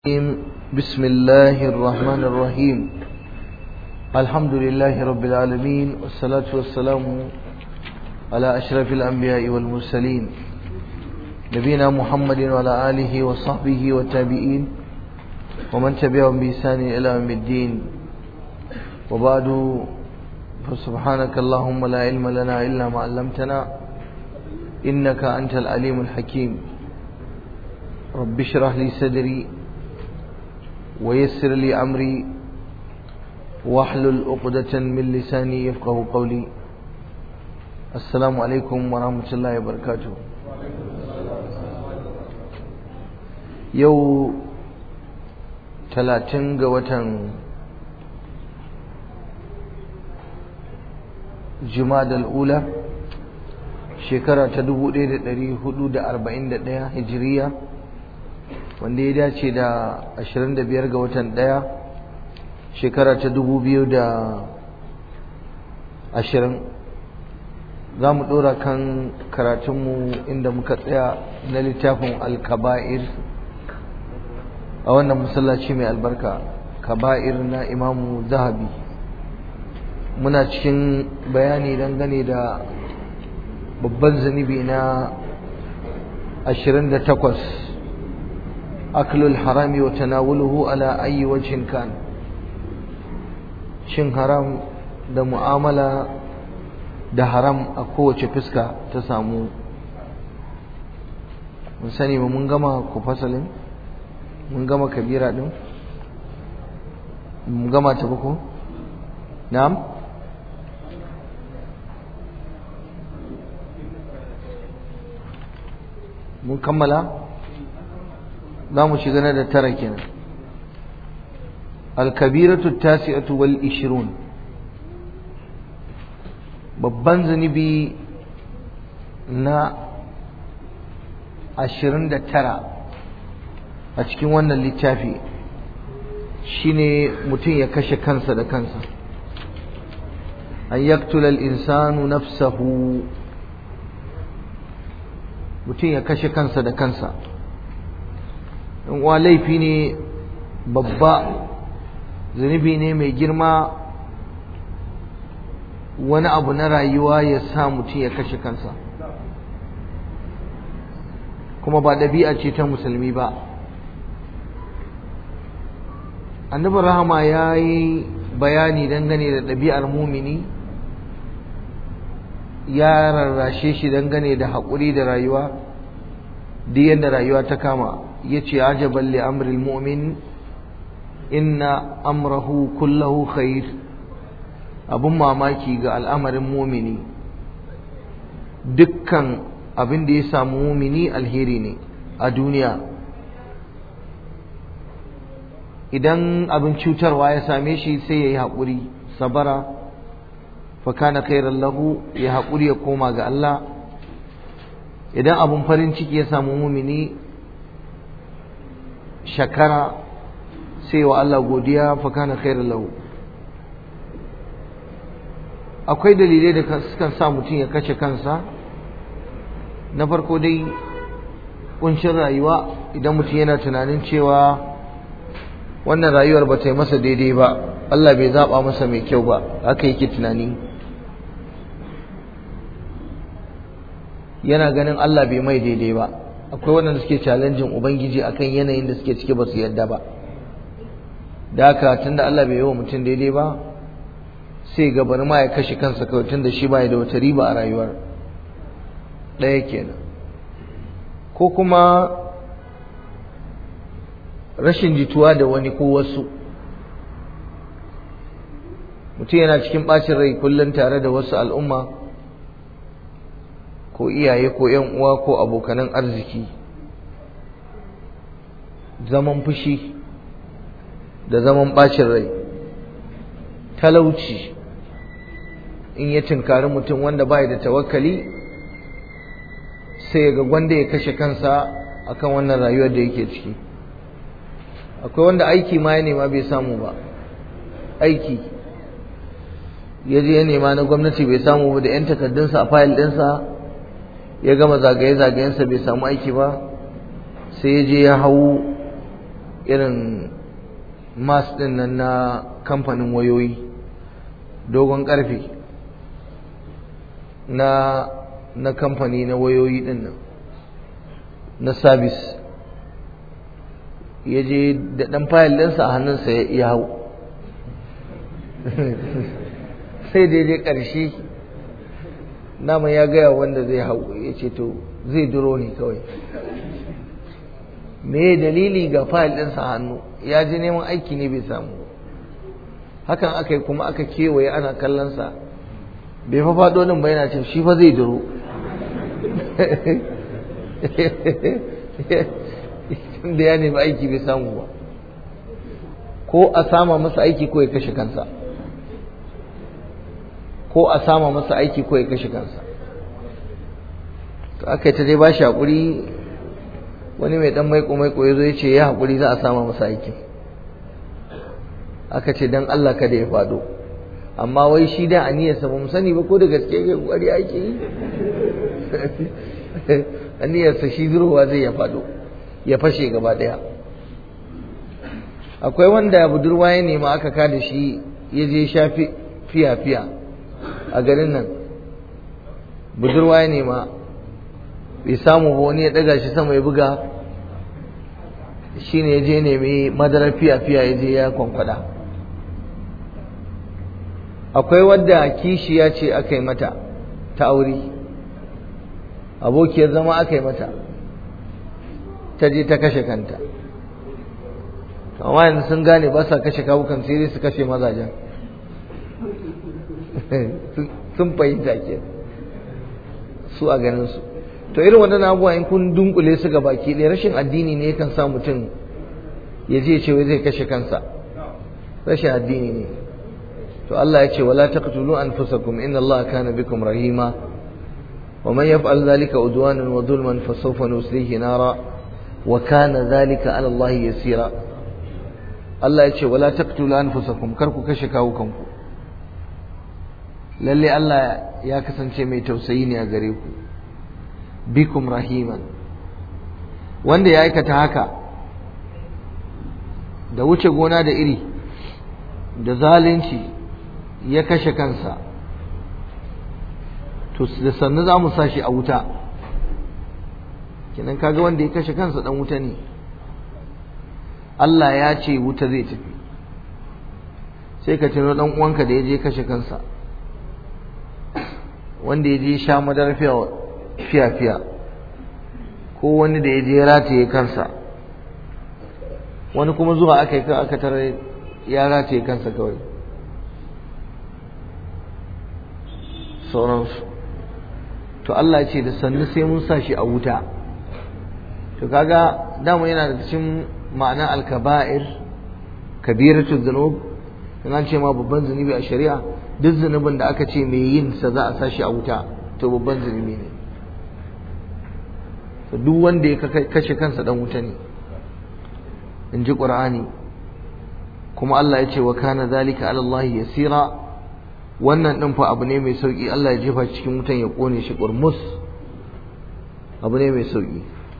بسم الله الرحمن الرحيم الحمد لله رب العالمين والصلاة والسلام على أشرف الأنبياء والمرسلين نبينا محمد وعلى آله وصحبه والتابعين ومن تبعهم بإحسان إلى يوم الدين وبعد فسبحانك اللهم لا علم لنا إلا ما علمتنا إنك أنت العليم الحكيم رب اشرح لي صدري ويسر لي أمري واحلل عقدة من لساني يفقه قولي السلام عليكم ورحمة الله وبركاته يو talatin ga watan jumadal ula shekara ta 1441 hijiriya wanda ya dace da 25 ga watan ɗaya shekara ta 2020 za mu ɗora kan karatunmu inda muka tsaya na littafin alkaba'ir a wannan masallaci mai albarka kaba'ir na imamu zahabi muna cikin bayani dangane da babban zunubi na 28 aklul harami wa tanawuluhu ala ayi wajhin kan cin haram da mu'amala da haram a kowace fuska ta samu mun sani ba mun gama ku fasalin mun gama kabira din mun gama ta ba ko na'am mun kammala za mu shiga na da tara kenan alkabiratu tasi'atu wal ishirun babban zunubi na ashirin da tara a cikin wannan littafi shine mutum ya kashe kansa da kansa an yaktula al-insanu nafsahu mutum ya kashe kansa da kansa in uwa laifi ne babba zunubi ne mai girma wani abu na rayuwa ya sa mutum ya kashe kansa kuma ba ɗabi'a ce ta musulmi ba annabin rahama ya yi bayani dangane da ɗabi'ar mumini ya rarrashe shi dangane da haƙuri da rayuwa duk yadda rayuwa ta kama ya ce ajaban li amril mu'min inna amrahu kullahu khair abun mamaki ga al'amarin mumini dukkan abin da ya samu mumini alheri ne a duniya idan abin cutarwa ya same shi sai ya yi haƙuri sabara fakana khairan lahu ya haƙuri ya koma ga Allah idan abin farin ciki ya samu mumini shakara sai wa Allah godiya fakana khairan lahu akwai dalilai da sukan sa mutum ya kashe kansa na farko dai kuncin rayuwa idan mutum yana tunanin cewa wannan rayuwar ba ta yi masa daidai ba Allah bai zaɓa masa mai kyau ba haka yake tunani yana ganin Allah bai mai daidai ba akwai waɗanda suke challenging ubangiji akan yanayin da suke ciki ba su yadda ba da haka tunda Allah bai yi wa mutum daidai ba sai ga bari ma ya kashe kansa kawai tunda shi ba da wata riba a rayuwar ɗaya kenan ko kuma rashin jituwa da wani ko wasu mutum yana cikin ɓacin rai kullum tare da wasu al'umma ko iyaye ko ‘yan uwa ko abokanan arziki zaman fushi da zaman ɓacin rai talauci in ya tunkari mutum wanda bai da tawakkali sai ga gwanda ya kashe kansa akan wannan rayuwar da yake ciki akwai wanda aiki ma ya nema bai samu ba aiki ya je ya nema na gwamnati bai samu ba da 'yan takardunsa a fayil ɗinsa ya gama zagaye-zagayensa bai samu aiki ba sai ya je ya hau irin mas ɗin nan na kamfanin wayoyi dogon ƙarfe na na kamfani na wayoyi ɗin nan na sabis ya je da ɗan fayil ɗinsa a hannunsa ya hau sai daidai ƙarshe nama ya gaya wanda zai hau ya ce to zai duro ne kawai me dalili ga fayil ɗinsa a hannu ya ji neman aiki ne bai samu hakan aka yi kuma aka kewaye ana kallonsa bai fa faɗo nan ba yana ce shi fa zai duro da ya nemi aiki bai samu ba ko a sama masa aiki ko ya kashe kansa ko a sama masa aiki ko ya kashe kansa to aka yi ta dai ba shi haƙuri wani mai ɗan maiko maiko ya zo ya ce ya haƙuri za a sama masa aiki aka ce don Allah kada ya faɗo amma wai shi da aniyarsa ba mu sani ba ko da gaske ke kokari ake yi aniyarsa shi zurowa zai ya faɗo ya fashe gaba ɗaya akwai wanda budurwa ya nema aka kada shi ya je sha fiya-fiya a garin nan budurwa ya nema bai samu ba wani ya ɗaga shi sama ya buga shi ne ya je nemi madarar fiya-fiya ya je ya kwankwada akwai wadda kishiya ce aka yi mata ta aure abokiyar zama aka yi mata ta je ta kashe kanta amma yanzu sun gane ba sa kashe kawukan sai dai su kashe mazajen sun fahimta ke su a ganin su to irin waɗannan abubuwa in kun dunkule su ga baki ɗaya rashin addini ne yakan sa mutum ya je ce wai zai kashe kansa rashin addini ne to Allah ya ce wala taqtulu anfusakum inna Allah kana bikum rahima wa man yaf'al dhalika udwanan wa dhulman fasawfa nuslihi nara wa kana dhalika ala Allah yasira Allah ya ce wala taqtulu anfusakum kar ku kashe kawukanku lalle Allah ya kasance mai tausayi ne a gare ku bikum rahiman wanda ya aikata haka da wuce gona da iri da zalunci ya kashe kansa to da sannu za mu sa shi a wuta kenan kaga wanda ya kashe kansa dan wuta ne Allah ya ce wuta zai tafi sai ka tuno dan uwanka da ya je kashe kansa wanda ya je sha madar fiya-fiya ko wani da ya je rataye kansa wani kuma zuwa aka yi aka tare ya rataye kansa kawai sauransu to Allah ya ce da sannu sai mun sa shi a wuta to kaga dama yana da cikin ma'ana alkaba'ir kabiratu dhunub in an ce ma babban zunubi a shari'a duk zunubin da aka ce mai yin sa za a sa shi a wuta to babban zunubi ne to duk wanda ya kashe kansa dan wuta ne in ji qur'ani kuma Allah ya ce wa kana zalika ala Allah yasira wannan din fa abu ne mai sauki Allah ya jefa cikin wutan ya kone shi kurmus abu ne mai sauki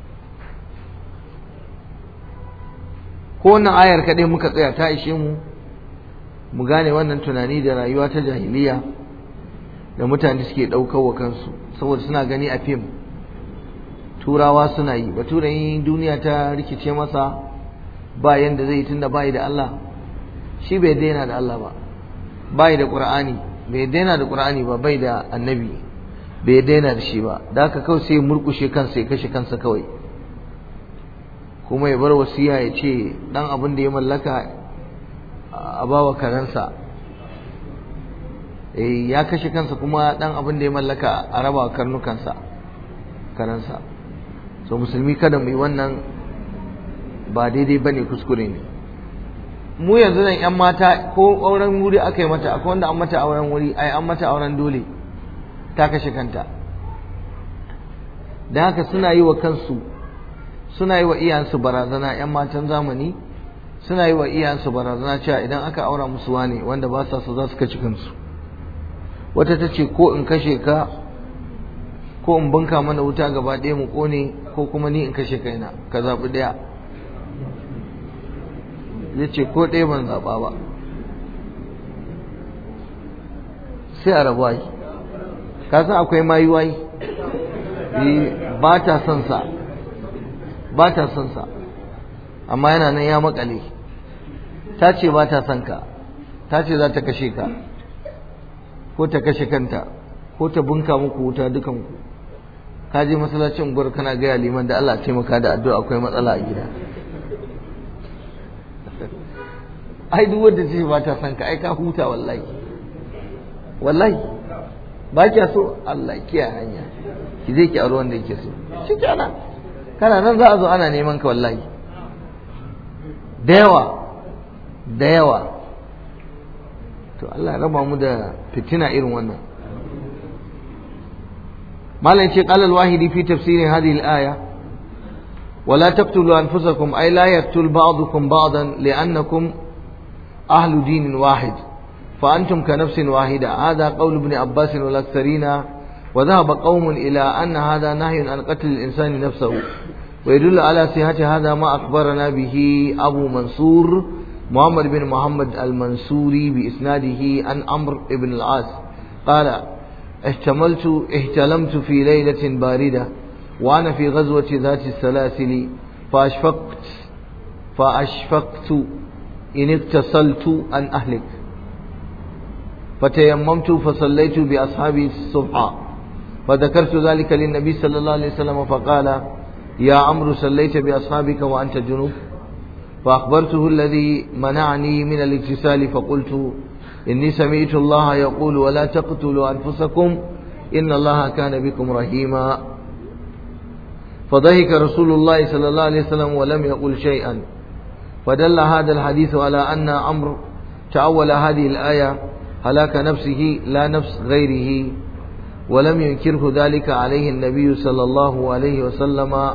ko wannan ayar kadai muka tsaya ta ishe mu mu gane wannan tunani da rayuwa ta jahiliya da mutane suke ɗaukar wa kansu saboda suna gani a fim turawa suna yi baturen duniya ta rikice masa ba yanda zai tunda bai da Allah shi bai daina da Allah ba bai da Qur'ani bai daina da Qur'ani ba bai da annabi bai daina da shi ba da haka kawai sai murkushe kansa ya kashe kansa kawai kuma ya bar wasiya ya ce dan abin da ya mallaka a bawa karansa eh ya kashe kansa kuma dan abin da ya mallaka a raba karnukansa karansa so musulmi kada mu yi wannan ba daidai bane kuskure ne mu yanzu nan yan mata ko auren wuri aka yi mata akwai wanda an mata auren wuri ai an mata auren dole ta kashe kanta da haka suna yi wa kansu suna yi wa iyansu barazana yan matan zamani suna yi wa iyansu barazana cewa idan aka aura musu wane wanda ba sa so za su kaci kansu wata ta ce ko in kashe ka ko in banka mana wuta gaba ɗaya mu ƙone ko kuma ni in kashe kaina ka zaɓi ɗaya ya ce ko ɗaya ban zaɓa ba sai a rabu ai ka san akwai mayu ai ba ta son sa ba ta son sa amma yana nan ya makale ta ce ba ta son ka ta ce za ta kashe ka ko ta kashe kanta ko ta bunka muku wuta dukanku ka je masallacin gwar kana gaya liman da Allah taimaka da addu'a akwai matsala a gida ai duk wanda ce ba ta son ka ai ka huta wallahi wallahi ba kya so Allah kiyaye hanya ki zai ki aure wanda yake so shi kenan kana nan za a zo ana neman ka wallahi da yawa da yawa to Allah ya raba mu da fitina irin wannan malam ce qala al-wahidi fi tafsir hadhihi al-aya ولا تقتلوا أنفسكم أي لا يقتل بعضكم بعضا لأنكم أهل دين واحد فأنتم كنفس واحدة هذا قول ابن عباس والأكثرين وذهب قوم إلى أن هذا نهي عن قتل الإنسان نفسه ويدل على صحة هذا ما أخبرنا به أبو منصور محمد بن محمد المنصوري بإسناده عن عمرو بن العاص قال احتملت احتلمت في ليلة باردة وأنا في غزوة ذات السلاسل فأشفقت فأشفقت إن اغتسلت أن أهلك فتيممت فصليت بأصحابي الصبح فذكرت ذلك للنبي صلى الله عليه وسلم فقال يا عمرو صليت بأصحابك وأنت جنوب فأخبرته الذي منعني من الاغتسال فقلت إني سمعت الله يقول ولا تقتلوا أنفسكم إن الله كان بكم رحيما فضحك رسول الله صلى الله عليه وسلم ولم يقل شيئا فدل هذا الحديث على أن عمرو تأول هذه الآية هلاك نفسه لا نفس غيره ولم ينكره ذلك عليه النبي صلى الله عليه وسلم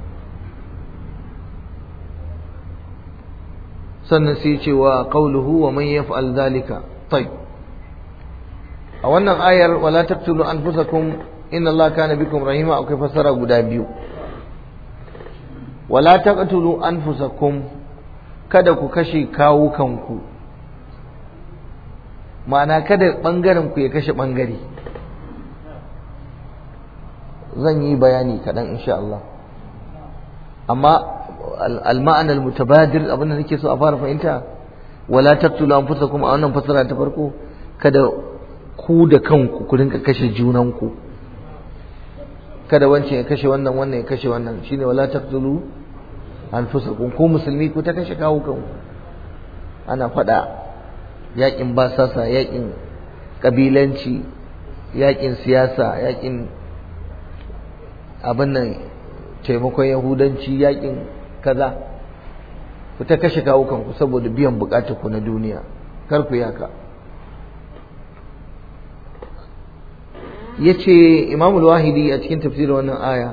سنسيك وقوله ومن يفعل ذلك طيب أولا آية ولا تقتلوا أنفسكم إن الله كان بكم رحيما أو كيف سرى قدابيو ولا تقتلوا أنفسكم kada ku kashe kawukanku ma'ana kada ɓangaren ku ya kashe ɓangare zan yi bayani kaɗan insha Allah amma al-ma'anar mutabadir abin da nake so a fara fahimta wala taqtulu anfusakum a wannan fasara ta farko kada ku da kanku ku rinka kashe junanku kada wancan ya kashe wannan wannan ya kashe wannan shine wala taqtulu anfusakum ku musulmi ku ta kashe kawo kanku ana faɗa yakin basasa yakin kabilanci yakin siyasa yakin abin nan taimakon yahudanci yakin kaza ku ta kashe kawo kanku saboda biyan bukatar ku na duniya kar ku yaka yace Imam al-Wahidi a cikin tafsirin wannan aya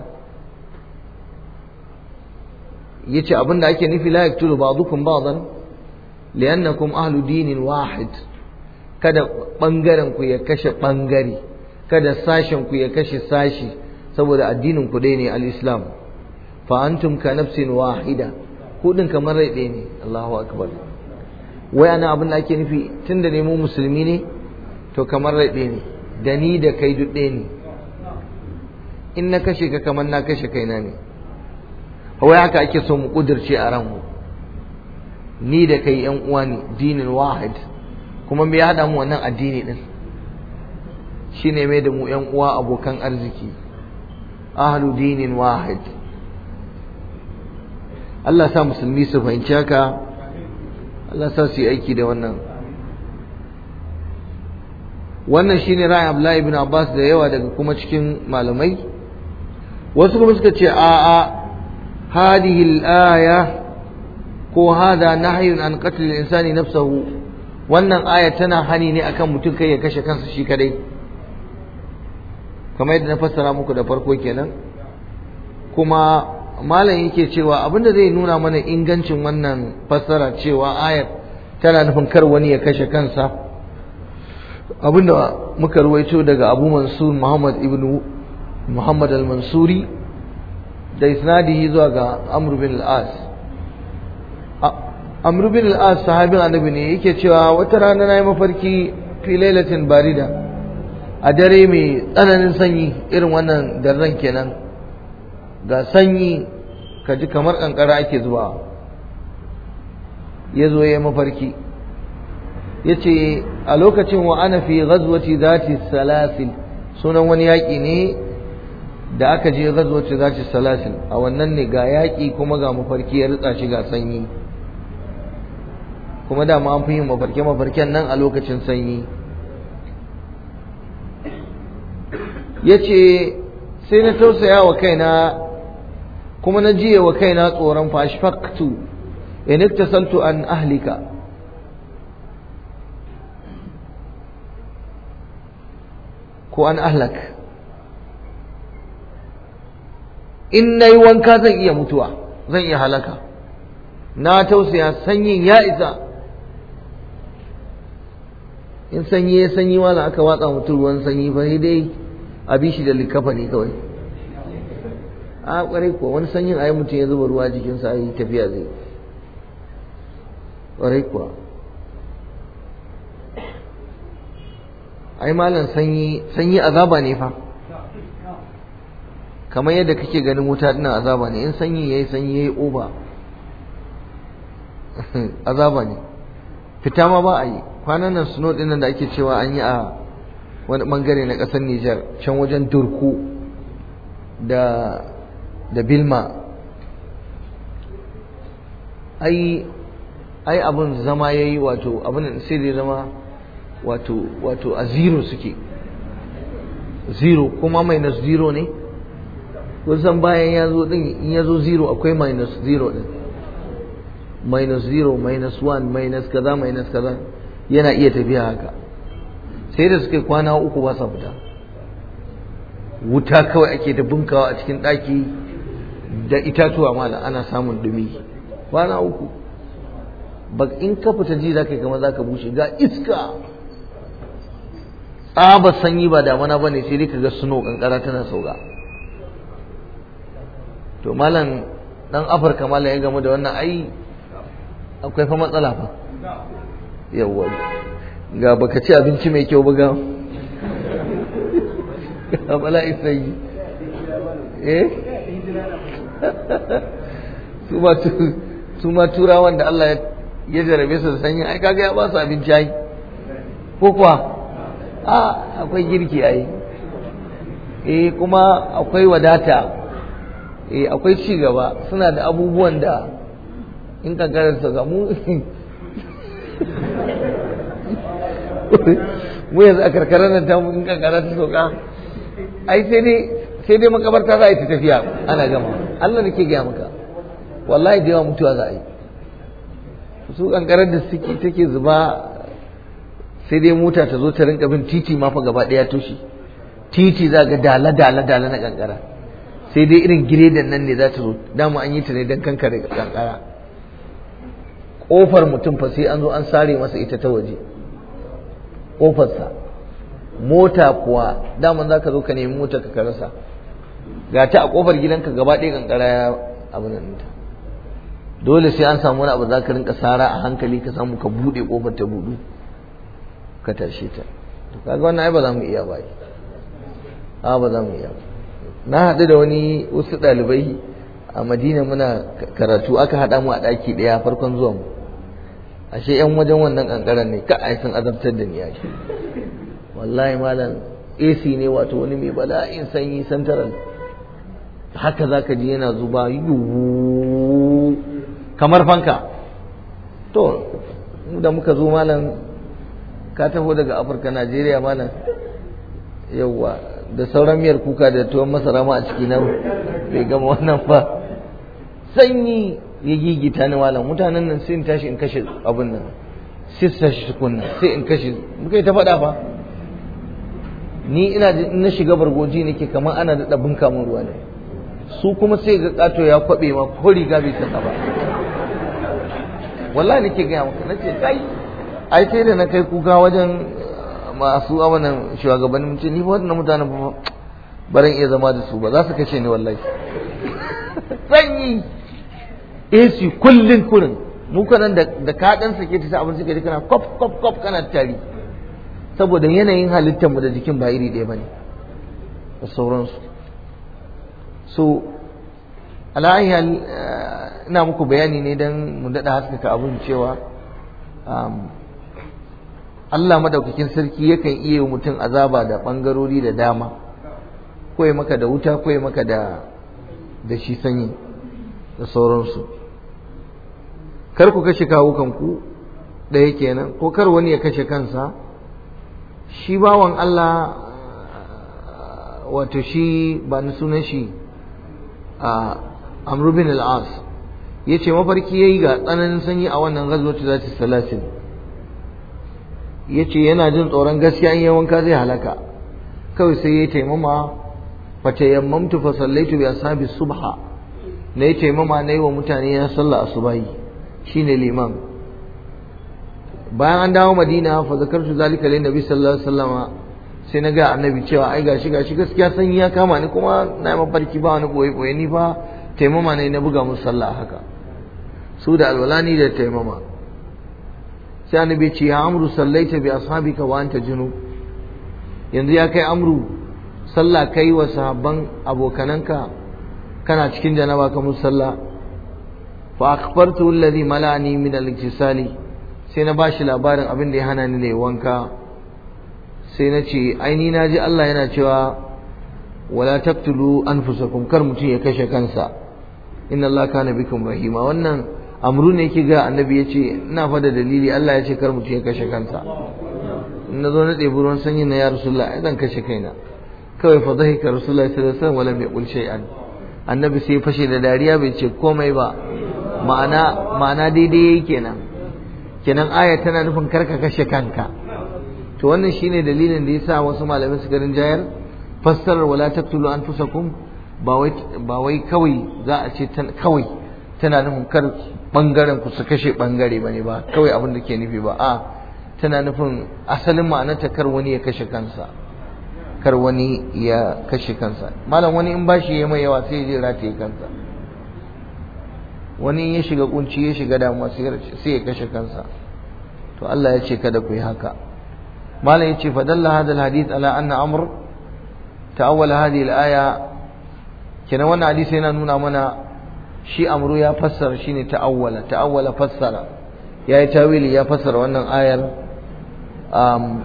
yace abinda ake nufi la yaktulu ba'dukum ba'dan li'annakum ahlu dinin wahid kada bangaren ku ya kashe bangare kada sashen ku ya kashe sashi saboda addinin ku dai ne al-Islam fa antum ka nafsin wahida ku din kamar rai ɗaya ne Allahu akbar wai ana abin da ake nufi tunda ne mu musulmi ne to kamar rai ɗaya ne da ni da kai duk ɗaya ne in na kashe ka kamar na kashe kaina ne wai haka ake so mu kudirce a ranmu ni da kai yan uwa ne dinin wahid kuma me ya haɗa mu wannan addini din shine mai da mu yan uwa abokan arziki ahlu dinin wahid Allah sa musulmi su fahimci haka Allah sa su yi aiki da wannan wannan shine ra'ayin Abdullahi ibn Abbas da yawa daga kuma cikin malamai wasu kuma suka ce a a hadihi al-aya ko hada nahyun an qatl al-insani nafsahu wannan aya tana hani ne akan mutum kai ya kashe kansa shi kadai kamar yadda na fassara muku da farko kenan kuma malam yake cewa abinda zai nuna mana ingancin wannan fassara cewa ayar tana nufin kar wani ya kashe kansa abinda muka ruwaito daga Abu Mansur Muhammad ibn Muhammad al-Mansuri da isnadihi zuwa ga Amr bin al-As amr bin al-as sahabin annabi ne yake cewa wata rana nayi mafarki fi lailatin barida a dare mai tsananin sanyi irin wannan daren kenan ga sanyi ka ji kamar kankara ake zuwa ya zo ya mafarki ya ce a lokacin wa ana fi ghazwati zati salasil sunan wani yaƙi ne da aka je ghazwati zati salasil a wannan ne ga yaƙi kuma ga mafarki ya ritsa shi ga sanyi kuma dama an fi yin mafarke mafarken nan a lokacin sanyi ya ce sai na tausaya wa kaina kuma na jiye wa kaina tsoron fashfaktu in iktasaltu an ahlika ko an ahlak in na yi wanka zan iya mutuwa zan iya halaka na tausaya sanyin ya isa in sanyi ya sanyi wala aka watsa mutum ruwan sanyi fa dai a bi shi da likafa ne kawai a kwarai kuwa wani sanyin ayi mutum ya zuba ruwa jikinsa ayi tafiya zai kwarai kuwa ai malam sanyi sanyi azaba ne fa kamar yadda kake ganin wuta dinnan azaba ne in sanyi yayi sanyi yayi oba azaba ne fita ma ba a yi kwanan nan suno din da ake cewa an yi a wani bangare na ƙasar Nijar can wajen Turku da da Bilma ai ai abin zama yayi wato abin sai da zama wato wato a zero suke zero kuma minus zero ne kusan bayan ya zo din in ya zo zero akwai minus zero din minus zero minus one minus kaza minus kaza yana iya tafiya haka sai da suka kwana uku ba sa fita wuta kawai ake ta bunkawa a cikin ɗaki da itatuwa mala ana samun dumi kwana uku ba in ka fita ji za ka yi kamar za ka bushe ga iska tsaba sanyi ba damana ba ne sai dai ka ga suno kankara tana sauka to malam dan afirka malam ya gamu da wannan ai akwai fa matsala fa yawwa ga baka ci abinci mai kyau ba ga ga bala'i sai eh su ma su ma turawan da Allah ya jarabe su da sanyi ai kaga ya ba su abinci ai ko kuwa a akwai girki ai eh kuma akwai wadata eh akwai ci gaba suna da abubuwan da in kankarar su ga mu mu yanzu a karkarar nan tamu in kankara ta soka ai sai dai sai dai makabarta za a yi ta tafiya ana gama Allah da ke gaya maka wallahi da yawa mutuwa za a yi su kankarar da suke take zuba sai dai mota ta zo ta rinka bin titi ma fa gaba daya toshi titi za ga dala dala dala na kankara sai dai irin giredan nan ne za ta zo dama an yi ta ne don kankare kankara kofar mutum fa sai an zo an sare masa ita ta waje kofarsa mota kuwa daman za ka zo ka nemi mota ka rasa ga ta a kofar gidanka gaba ɗaya kankara ya abin nan ta dole sai an samu wani abu za ka rinka sara a hankali ka samu ka buɗe kofar ta buɗu ka tashe ta to kaga wannan ai ba za mu iya ba a ba za mu iya ba na haɗu da wani wasu ɗalibai a madina muna karatu aka haɗa mu a ɗaki ɗaya farkon zuwan mu ashe yan wajen wannan kankaran ne ka ai sun azabtar da ni yake wallahi malam AC ne wato wani mai bala'in sanyi santaral haka zaka ji yana zuba yuwu kamar fanka to da muka zo malam ka taho daga Afirka Najeriya malam yawwa da sauran miyar kuka da tuwon masara ma a ciki na bai gama wannan ba sanyi ya gigita ni malam mutanen nan sai in tashi in kashe abin nan sai su tashi tukunna sai in kashe muka yi ta faɗa fa ni ina na shiga bargoji nake kamar ana da bunka mun ruwa ne su kuma sai ga kato ya kwabe ma ko riga bai saka ba wallahi nake gaya maka nace kai ai sai da na kai kuka wajen masu amanan shugabannin ce ni fa wannan mutanen ba baran iya zama da su ba za su kashe ni wallahi sanyi AC kullun kurin mu kanan da da ka dan sake ta abin suka ji kana kop kop kop kana tari saboda yanayin halittar mu da jikin ba iri ɗaya bane da sauransu so ala'ayyar ina muku bayani ne don mu daɗa haskaka abin cewa Allah madaukakin sarki yakan iya mutum azaba da ɓangarori da dama ko ya maka da wuta ko ya maka da da shi sanyi da sauransu kar ku kashe kawukanku ɗaya kenan ko kar wani ya kashe kansa shi bawan Allah wato shi ba ni sunan shi a amru bin al-as yace mafarki yayi ga tsananin sanyi a wannan gazwatu zati salasin yace yana jin tsoron gaskiya in wanka zai halaka kawai sai yayi taimama fa tayammamtu fa sallaitu bi ashabi subha na yi taimama na yi wa mutane na sallah asubahi shine liman bayan an dawo madina fa zakartu zalika lin nabi sallallahu alaihi wasallama sai na ga annabi cewa ai gashi gashi gaskiya sanyi ya kama ni kuma na yi mafarki ba wani boye boye ni fa taimama ne na buga musu sallah haka su da alwalani da taimama sai annabi ce ya amru sallaita bi ashabika wa anta junub yanzu ya kai amru sallah kai wa sahabban abokananka kana cikin janaba ka musu sallah fa akhbartu alladhi malani min al-iktisali sai na bashi labarin abin da ya hana ni ne wanka sai na ce aini na ji Allah yana cewa wala taqtulu anfusakum kar mutum ya kashe kansa inna Allah kana bikum rahima wannan amru ne yake ga annabi yace ina fa da dalili Allah ya ce kar mutum ya kashe kansa in na zo na ɗebi ruwan sanyi na ya rasulullah ai zan kashe kaina kawai fa dhahika rasulullah sallallahu alaihi wasallam wala yaqul shay'an annabi sai fashe da dariya bai ce komai ba ma'ana ma'ana daidai yake kenan kenan aya tana nufin karka kashe kanka to wannan shine dalilin da yasa wasu malamai suka rinjayar fassarar wala taqtulu anfusakum ba wai ba wai kawai za a ce kawai tana nufin kar bangaren ku su kashe bangare bane ba kawai abin da ke nufi ba a tana nufin asalin ma'anarta kar wani ya kashe kansa kar wani ya kashe kansa malam wani in bashi ya mai yawa sai ya je rataye kansa wani ya shiga kunci ya shiga damuwa sai ya kashe kansa to Allah ya ce kada ku yi haka malam ya ce fadalla hadha alhadith ala anna amr ta'awwala hadhihi alaya kenan wannan hadisi yana nuna mana shi amru ya fassara shine ta'awwala ta'awwala fassara yayi tawili ya fassara wannan ayar um,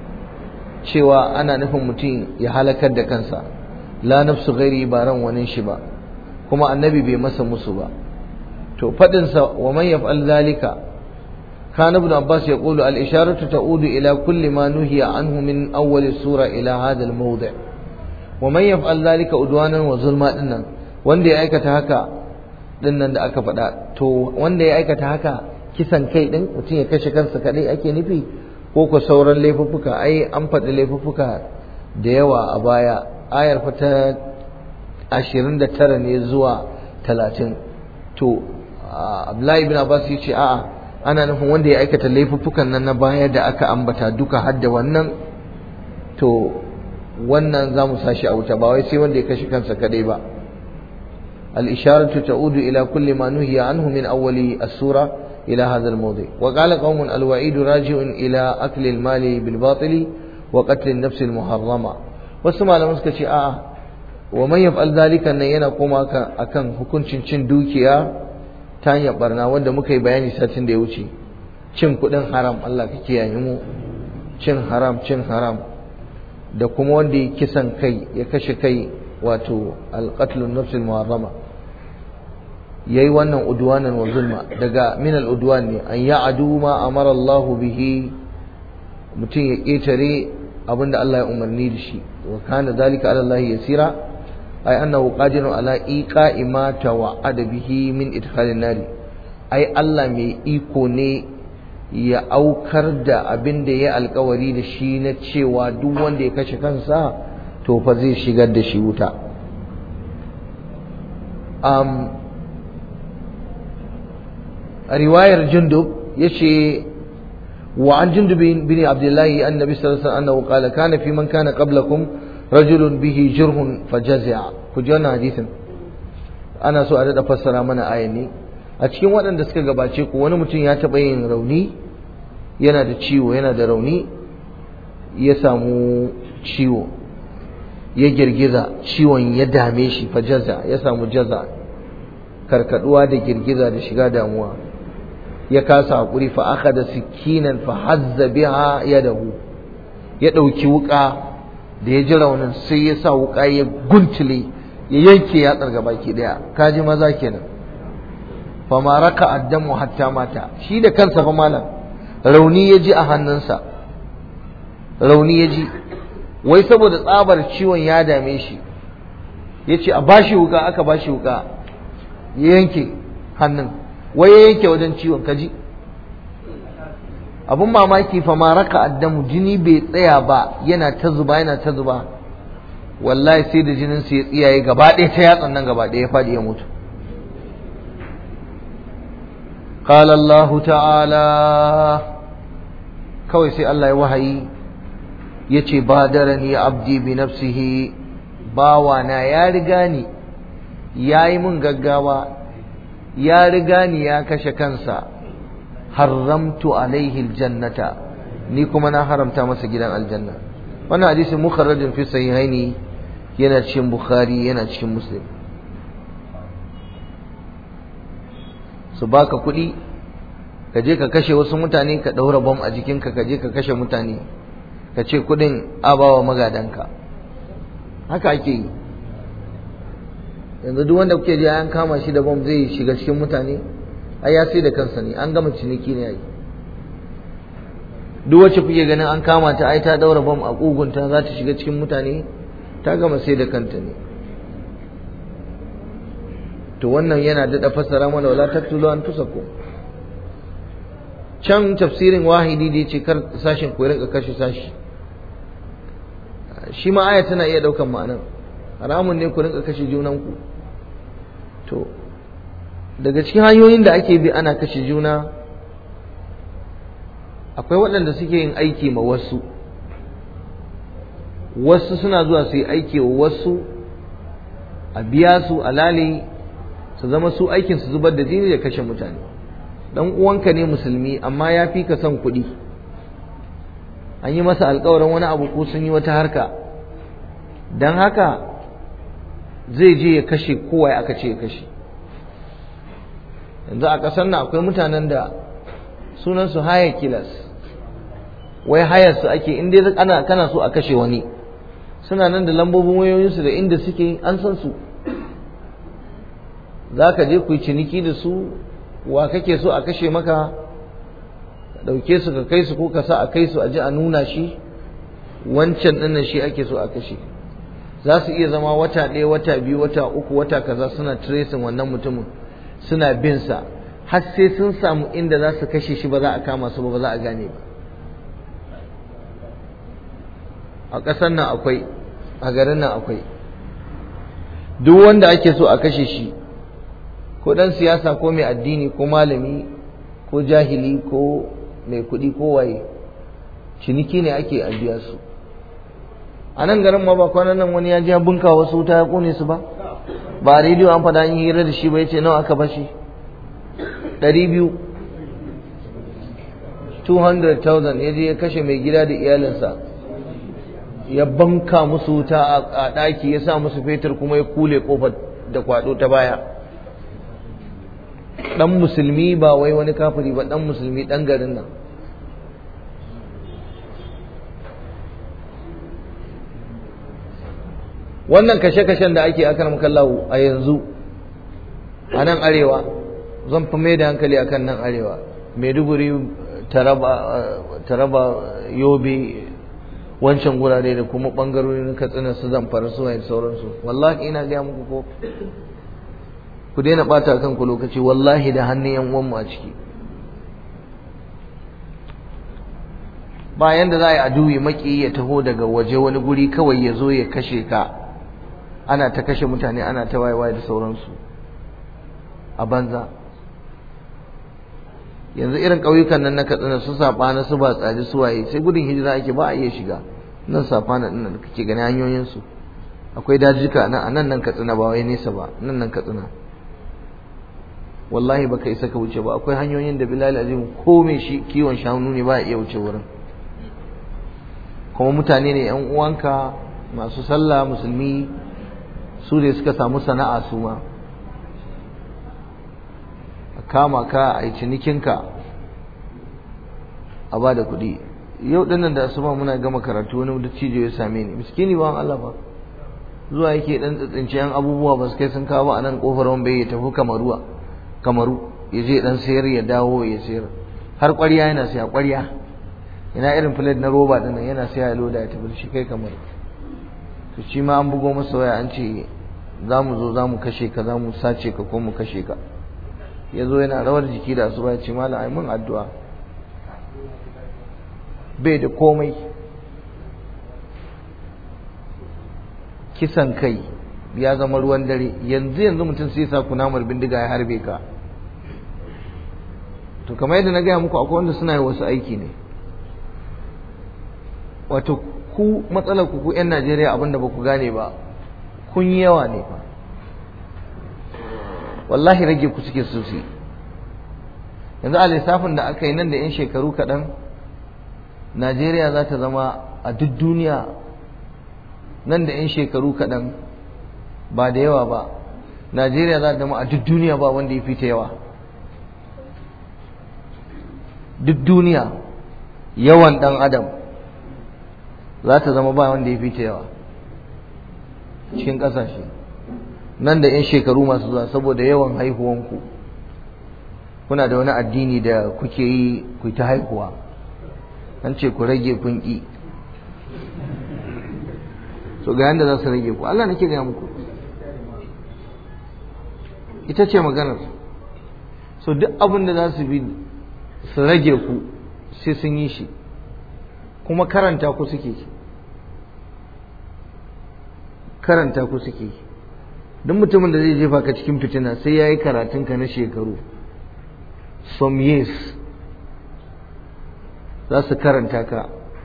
cewa ana nufin mutum ya halakar da kansa la nafsu ghairi ba ran wani shi ba kuma annabi bai masa musu ba to fadin sa wa man yaf'al zalika kana ibn abbas yaqulu al isharatu ta'udu ila kulli ma nuhiya anhu min awwal sura ila hadha al mawdi' wa man yaf'al zalika udwanan wa zulma dinnan wanda ya aikata haka dinnan da aka faɗa to wanda ya aikata haka kisan kai din mutum ya kashe kansa kadai ake nufi ko ko sauran laifuffuka ai an faɗi laifuffuka da yawa a baya ayar fa ta ashirin da tara ne zuwa talatin to abdullahi ibn abbas ya ce a'a ana nufin wanda ya aikata laifuffukan nan na baya da aka ambata duka har da wannan to wannan za mu sashi a wuta ba wai sai wanda ya kashe kansa kadai ba الإشارة تعود إلى كل ما نهي عنه من أول السورة إلى هذا الموضع وقال قوم الوعيد راجع إلى أكل المال بالباطل وقتل النفس المحرمة وسمع لما سكتي آه ومن يفعل ذلك أن ينقوم أكن حكم cin dukiya ta hanyar barna wanda muka yi bayani satin da ya wuce cin kuɗin haram Allah ka kiyaye mu cin haram cin haram da kuma wanda ya kisan kai ya kashe kai wato alqatlun nafsil muharrama yayi wannan udwanan wa zulma daga min al udwan ne an ya'adu ma amara Allah bihi mutum ya ketare abinda Allah ya umarni da shi wa kana zalika ala Allah yasira ay annahu qadirun ala iqa'i ma tawa'ada bihi min idkhalin nari ai Allah mai iko ne ya aukar da abin da ya alkawari da shi na cewa duk wanda ya kashe kansa to fa zai shigar da shi wuta um, a riwayar jundub ya ce wa an jundub bin abdullahi annabi sallallahu alaihi wasallam qala kana fi man kana qablakum rajulun bihi jurhun fajazi'a ku ji wannan hadisin ana so a dada fassara mana ayan ne a cikin waɗanda suka gabace ku wani mutum ya taɓa yin rauni yana da ciwo yana da rauni ya samu ciwo ya girgiza ciwon ya dame shi fa jaza ya samu jaza karkaduwa da girgiza da shiga damuwa ya kasa hakuri fa aka da sikinan fa hazza biha yadahu ya ɗauki wuƙa da ya ji raunin sai ya sa wuƙa ya guntule ya yanke yatsar gabaki ɗaya kaji maza kenan fa ma raka addamu hatta mata shi da kansa fa malam rauni ya ji a hannunsa rauni ya ji wai saboda tsabar ciwon ya dame shi ya ce a bashi wuka aka bashi wuka ya yanke hannun wai ya yanke wajen ciwon kaji abun mamaki fa ma raka addamu jini bai tsaya ba yana ta zuba yana ta zuba wallahi sai da jinin su ya tsiyaye gaba ɗaya ta yatsan nan gaba ɗaya ya faɗi ya mutu قال الله تعالى kawai sai Allah ya wahayi ya ce badarani abdi bi nafsihi bawana ya riga ni ya yi mun gaggawa ya riga ni ya kashe kansa haramtu alaihi aljannata ni kuma na haramta masa gidan aljanna wannan hadisi mukharrajin fi sahihaini yana cikin bukhari yana cikin muslim su baka kuɗi ka je ka kashe wasu mutane ka ɗaura bom a jikinka ka je ka kashe mutane ka ce kuɗin abawa magadanka haka ake yi yanzu duk wanda kuke ji an kama shi da bom zai shiga cikin mutane ai ya sai da kansa ne an gama ciniki ne ai duk wacce kuke ganin an kama ta ai ta ɗaura bom a ƙugunta za ta shiga cikin mutane ta gama sai da kanta ne to wannan yana daɗa fassara mana wala tattulu an tusaku can tafsirin wahidi da yace kar sashin ku rinka kashe sashi shi ma aya tana iya daukan ma'anar haramun ne ku rinka kashe junanku to daga cikin hanyoyin da ake bi ana kashe juna akwai waɗanda suke yin aiki ma wasu wasu suna zuwa su yi aiki wa wasu a biya su alali su zama su aikin su zubar da jini da kashe mutane dan uwanka ne musulmi amma ya fi ka son kuɗi an yi masa alkawarin wani abu ko sun yi wata harka don haka zai je ya kashe kowa aka ce ya kashe yanzu a ƙasar nan akwai mutanen da sunansu haya kilas wai hayar su ake inda ana kana so a kashe wani suna nan da lambobin wayoyinsu da inda suke an san su za ka je ku yi ciniki da su wa kake so a kashe maka ɗauke su ka kai su ko ka sa a kai su a ji a nuna shi wancan ɗinnan shi ake so a kashe za su iya zama wata ɗaya wata biyu wata uku wata kaza suna tracing wannan mutumin suna bin sa har sai sun samu inda za su kashe shi ba za a kama su ba ba za a gane ba a ƙasar nan akwai a garin nan akwai duk wanda ake so a kashe shi ko ɗan siyasa ko mai addini ko malami ko jahili ko mai kuɗi ko waye ciniki ne ake a biya su a nan garin ma ba kwanan nan wani ya ji bunka wasu wuta ya kone su ba ba a rediyo an faɗa an yi hira da shi ba ya ce nawa aka bashi ɗari biyu 200,000 ya je ya kashe mai gida da iyalinsa ya banka musu wuta a ɗaki ya sa musu fetur kuma ya kule ƙofar da kwaɗo ta baya ɗan musulmi ba wai wani kafiri ba ɗan musulmi ɗan garin nan wannan kashe-kashen da ake akan makallahu a yanzu a nan arewa zan fi mai da hankali akan nan arewa maiduguri taraba yobe wancan gurare da kuma ɓangarorin katsina su zamfara su da sauransu wallahi ina gaya muku ko ku daina ɓata kanku lokaci wallahi da hannun yan uwanmu a ciki bayan da za a yi aduwi maki ya taho daga waje wani guri kawai ya zo ya kashe ka ana ta kashe mutane ana ta wayewaye da sauransu a banza yanzu irin ƙauyukan nan na katsina su safa na su ba tsari su waye sai gudun hijira ake ba a iya shiga nan safa na nan kake gani hanyoyin su akwai dajika nan nan nan katsina ba wai nesa ba nan nan katsina wallahi baka isa ka wuce ba akwai hanyoyin da bilal azim ko mai shi kiwon shanu ne ba iya wuce wurin kuma mutane ne yan uwanka masu sallah musulmi su ne suka samu sana'a su ma a kama ka a yi cinikinka a ba da kuɗi yau ɗinnan da asuba muna gama karatu wani dattijo ya same ni miskini ba Allah ba zuwa yake dan tsitsince yan abubuwa ba su kai sun kawo a nan kofar wambai ya tafi kamaruwa kamaru ya je dan sayar ya dawo ya sayar har ƙwarya yana saya ƙwarya ina irin filet na roba din nan yana saya ya loda ya tafi shi kai kamar to shi ma an bugo masa waya an ce za mu zo za mu kashe ka za mu sace ka ko mu kashe ka ya zo yana rawar jiki da asuba ya ce malam ai mun addu'a bai da komai kisan kai ya zama ruwan dare yanzu yanzu mutum sai sa kunamar bindiga ya harbe ka to kamar yadda na gaya muku akwai wanda suna yi wasu aiki ne wato ku matsalar ku ku 'yan najeriya abinda ba ku gane ba kun yi yawa ne fa wallahi rage ku suke sosai yanzu a lissafin da aka yi nan da 'yan shekaru kaɗan najeriya za ta zama a duk duniya nan da 'yan shekaru kaɗan ba da yawa ba najeriya za ta zama a duk duniya ba wanda ya fi ta yawa duk duniya yawan ɗan adam za ta zama ba wanda ya fi ta yawa cikin ƙasashe nan da 'yan shekaru masu zuwa saboda yawan haihuwanku kuna da wani addini da kuke yi ku ta haihuwa an ce ku rage kun ƙi so ga yanda za su rage ku Allah nake gaya muku ita ce maganar so duk abin da za su bi su rage ku sai sun yi shi kuma karanta ku suke karanta ku suke duk mutumin da zai jefa ka cikin fitina sai ya yi karatunka na shekaru some years za su karanta ka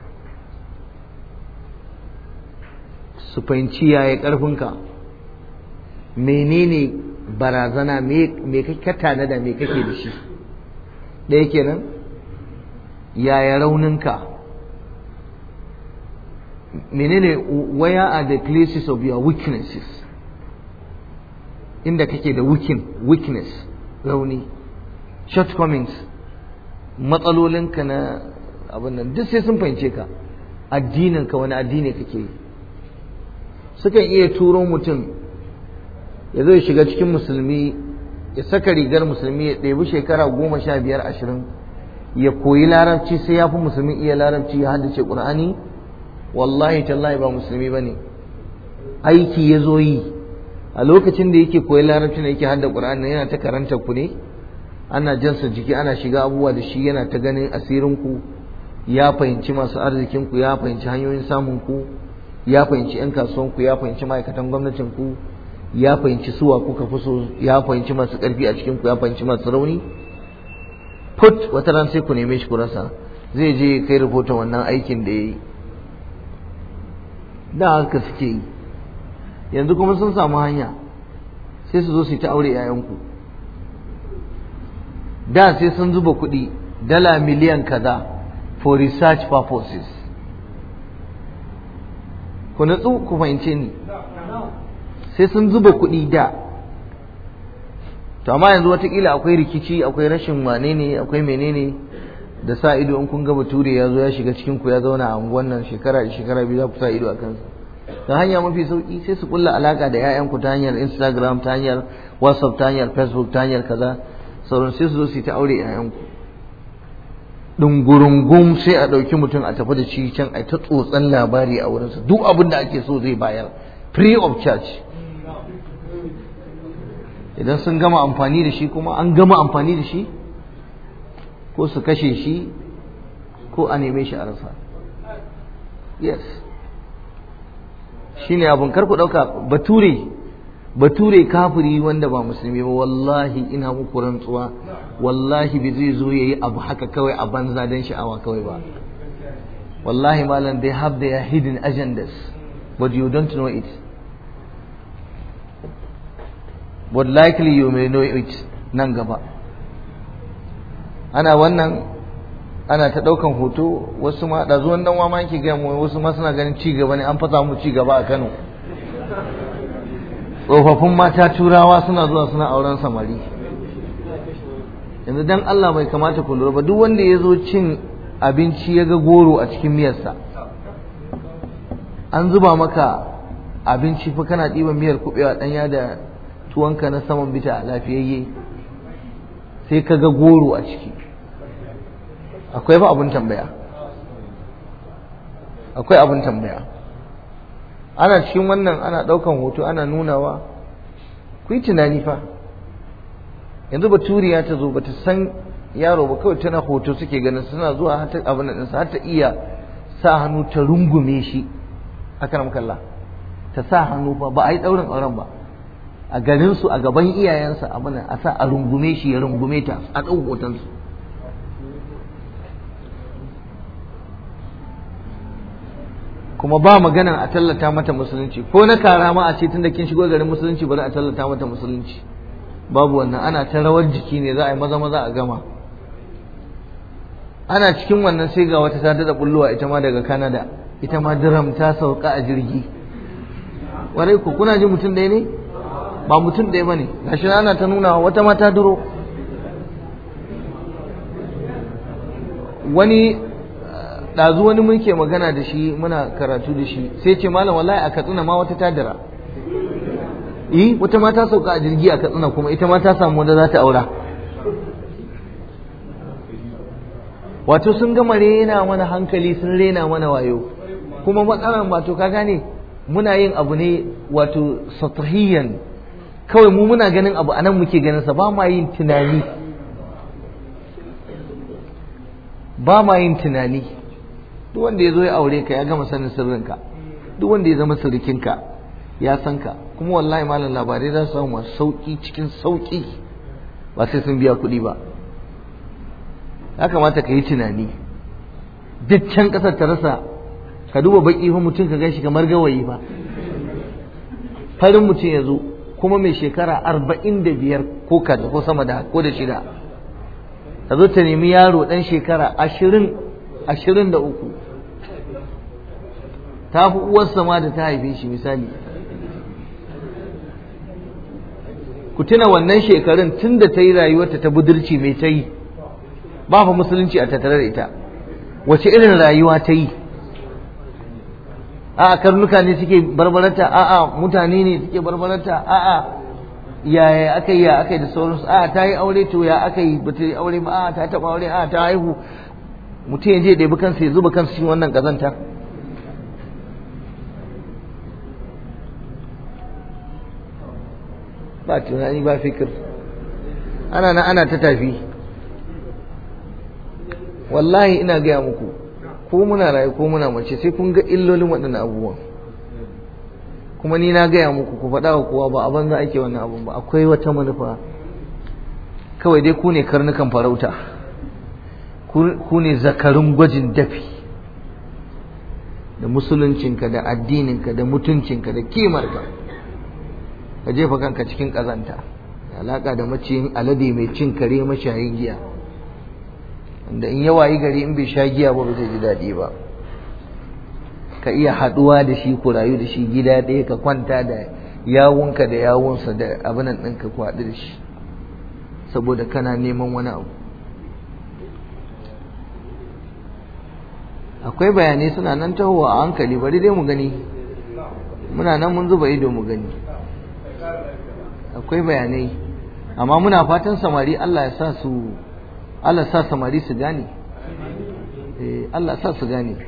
su fahimci yaya ƙarfinka menene barazana me kake tanada me kake da shi ɗaya kenan yaya rauninka menene where are the places of your weaknesses inda kake da weakness rauni shortcomings matsalolinka na abin nan duk sai sun fahimce ka addininka wani addini kake yi sukan iya turo mutum ya zo ya shiga cikin musulmi ya saka rigar musulmi ya ɗebi shekara goma sha biyar ashirin ya koyi larabci sai ya fi musulmi iya larabci ya haddace ƙur'ani wallahi tallahi ba musulmi ba ne aiki ya zo yi a lokacin da yake koyi larabci da yake hadda ƙur'ani yana ta karanta ku ne ana jansa jiki ana shiga abubuwa da shi yana ta ganin asirin ku ya fahimci masu arzikin ku ya fahimci hanyoyin samun ku ya fahimci 'yan kasuwan ku ya fahimci ma'aikatan gwamnatin ku ya fahimci suwa kuka fi so ya fahimci masu ƙarfi a cikin ku ya fahimci masu rauni put wata ran sai ku neme shi ku rasa zai je kai rahoton wannan aikin da ya yi da haka suke yi yanzu kuma sun samu hanya sai su zo su ta aure 'ya'yanku da sai sun zuba kuɗi dala miliyan kaza for research purposes ku natsu ku fahimce ni sai sun zuba kuɗi da to amma yanzu watakila akwai rikici akwai rashin wane ne akwai menene da sa ido in kun ga bature ya zo ya shiga cikin ku ya zauna a unguwan nan shekara da shekara biyu za ku sa ido a kansa ta hanya mafi sauki sai su kulla alaka da 'ya'yanku ta hanyar instagram ta hanyar whatsapp ta hanyar facebook ta hanyar kaza sauran sai su zo su yi ta aure 'ya'yanku ɗungurungum sai a ɗauki mutum a tafi da shi can a ta tsotsan labari a wurinsa duk abin da ake so zai bayar free of charge idan sun gama amfani da shi kuma an gama amfani da shi ko su kashe shi ko a neme shi a rasa yes shi ne abin karku ɗauka bature bature kafiri wanda ba musulmi ba wallahi ina muku rantsuwa wallahi bai zai zo yayi abu haka kawai a banza don sha'awa kawai ba wallahi malam they have their hidden agendas but you don't know it but likely you may know it nan gaba ana wannan ana ta ɗaukan hoto wasu ma da zuwan dan ma yake gaya mu wasu ma suna ganin ci gaba ne an fasa mu ci gaba a Kano tsofaffin mata turawa suna zuwa suna auren samari yanzu dan Allah bai kamata ku lura ba duk wanda ya zo cin abinci ya ga goro a cikin miyarsa an zuba maka abinci fa kana ɗiban miyar kuɓewa ɗanya da tuwonka na saman bita lafiyayye sai ka ga goro a ciki akwai ba abin tambaya akwai abin tambaya ana cikin wannan ana ɗaukan hoto ana nunawa ku yi tunani fa yanzu baturiya ta zo bata san yaro ba kawai tana hoto suke ganin suna zuwa har ta abin nan har ta iya sa hannu ta rungume shi akan kalla ta sa hannu fa ba a yi ɗaurin auren ba a garin su a gaban iyayensa abin a sa a rungume shi ya rungume ta a ɗau hotonsu kuma ba magana a tallata mata musulunci ko na kara ma a ce tunda kin shigo garin musulunci bari a tallata mata musulunci babu wannan ana ta rawar jiki ne za a yi maza maza a gama ana cikin wannan sai ga wata ta dada bullowa ita ma daga Canada ita ma diram ta sauka a jirgi warai ku kuna ji mutum ɗaya ne ba mutum ɗaya bane gashi ana ta nuna wata ma ta duro wani ɗazu wani muke magana da shi muna karatu da shi sai ce malam wallahi a katsina ma wata ta dira eh wata ma ta sauka a jirgi a katsina kuma ita ma ta samu wanda za ta aura wato sun gama rena mana hankali sun rena mana wayo kuma matsalar wato ka gane muna yin abu ne wato satrahiyan kawai mu muna ganin abu anan muke ganin sa ba ma yin tunani ba ma yin tunani duk wanda ya zo ya aure ka ya gama sanin sirrinka duk wanda ya zama sirrikinka ya san ka kuma wallahi malam labarai za su samu masu sauki cikin sauki ba sai sun biya kuɗi ba ya kamata ka yi tunani duk can ƙasar ta rasa ka duba baƙi fa mutum ka ganshi kamar gawayi ba farin mutum ya zo kuma mai shekara arba'in da biyar ko kaza ko sama da ko da shida ta zo ta nemi yaro ɗan shekara ashirin ashirin da uku ta fi uwarsa ma da ta haife shi misali ku tuna wannan shekarun tun da ta yi rayuwarta ta budurci mai ta yi ba fa musulunci a tattare da ita wace irin rayuwa ta yi a'a karnuka ne suke barbarata a'a mutane ne suke barbarata a'a yaya aka yi ya aka yi da sauransu a'a ta yi aure to ya aka yi ba ta yi aure ba a'a ta taɓa aure a'a ta haihu mutum ya je da bi kansa ya zuba kansa cikin wannan kazanta ba tunani ba fikir ana na ana ta tafi wallahi ina gaya muku ko muna rayu ko muna mace sai kun ga illolin waɗannan abubuwan kuma ni na gaya muku ku faɗa wa kowa ba a banza ake wannan abun ba akwai wata manufa kawai dai ku ne karnukan farauta ku ne zakarun gwajin dafi da musuluncinka da addininka da mutuncinka da kimarka ka jefa kanka cikin ƙazanta alaƙa da maciyin alade mai cin kare mashayin giya wanda in yawa yi gari in bai sha giya ba ba zai ji daɗi ba ka iya haɗuwa da shi ku rayu da shi gida ɗaya ka kwanta da yawunka da yawunsa da abinan ɗinka ku haɗu da shi saboda kana neman wani abu akwai bayanai suna nan tahowa a hankali bari dai mu gani muna nan mun zuba ido mu gani akwai bayanai amma muna fatan samari Allah ya sa su Allah sa samari su gane eh Allah sa su gane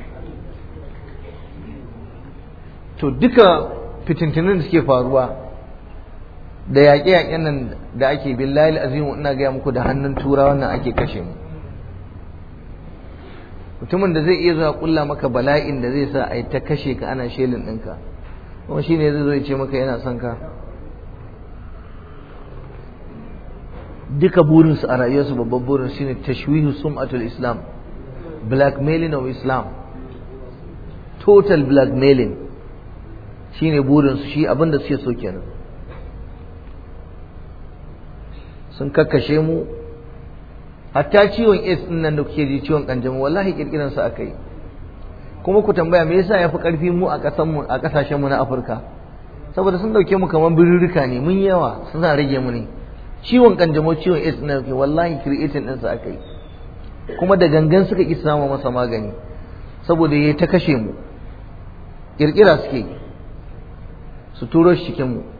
to duka fitintunan da suke faruwa da yaƙe-yaƙen nan da ake billahi azimu ina gaya muku da hannun turawa nan ake kashe mu mutumin da zai iya zuwa kulla maka bala'in da zai sa a yi ta kashe ka ana shelin ɗinka kuma shine zai zo ya ce maka yana son ka duka burinsu a rayuwarsu babban burin shine tashwihu sum'atul islam blackmailing of islam total blackmailing shine burinsu shi abinda suke so kenan sun kakkashe mu hatta ciwon AIDS din nan da kuke ji ciwon kanjamau wallahi kirkiran sa aka yi kuma ku tambaya me yasa yafi karfi mu a kasan mu a kasashen mu na Afirka saboda sun dauke mu kaman birrika ne mun yawa suna rage mu ne ciwon kanjamau ciwon AIDS din ke wallahi creating din sa aka yi kuma da gangan suka ki samu masa magani saboda yayi ta kashe mu kirkira suke su turo shi cikin mu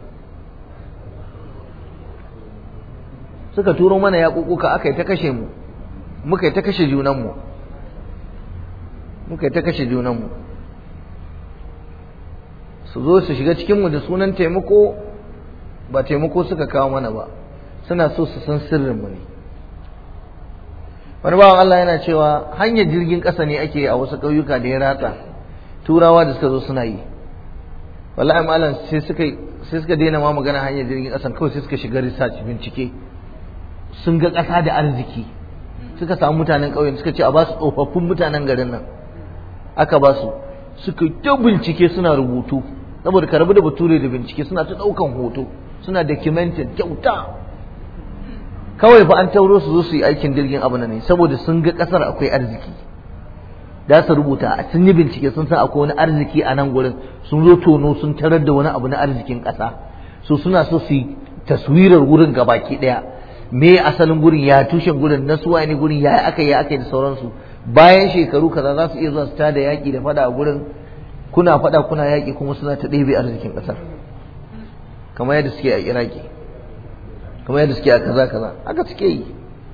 suka turo mana yaƙuƙuka aka yi ta kashe mu muka yi ta kashe junanmu muka yi ta kashe junanmu su zo su shiga cikinmu da sunan taimako ba taimako suka kawo mana ba suna so su san sirrinmu ne wani bawan Allah yana cewa hanyar jirgin ƙasa ne ake a wasu ƙauyuka da ya ratsa turawa da suka zo suna yi wallahi malam sai suka sai suka daina ma magana hanyar jirgin ƙasan kawai sai suka shiga research bincike sun ga ƙasa da arziki suka samu mutanen ƙauyen suka ce a ba su tsofaffin mutanen garin nan aka ba su suka ta bincike suna rubutu saboda ka rabu da bature da bincike suna ta ɗaukan hoto suna documented kyauta kawai fa an tauro su zo su yi aikin jirgin abu ne saboda sun ga ƙasar akwai arziki da su rubuta sun yi bincike sun san akwai wani arziki a nan gurin sun zo tono sun tarar da wani abu na arzikin ƙasa so suna so su yi taswirar wurin gabaki ɗaya me asalin gurin ya tushen gurin na suwa ne gurin ya aka yi aka yi da sauransu bayan shekaru kaza za su iya zuwa su tada yaƙi da fada a gurin kuna fada kuna yaƙi kuma suna ta ɗebe arzikin ƙasar kamar yadda suke a iraki kamar yadda suke a kaza kaza haka suke yi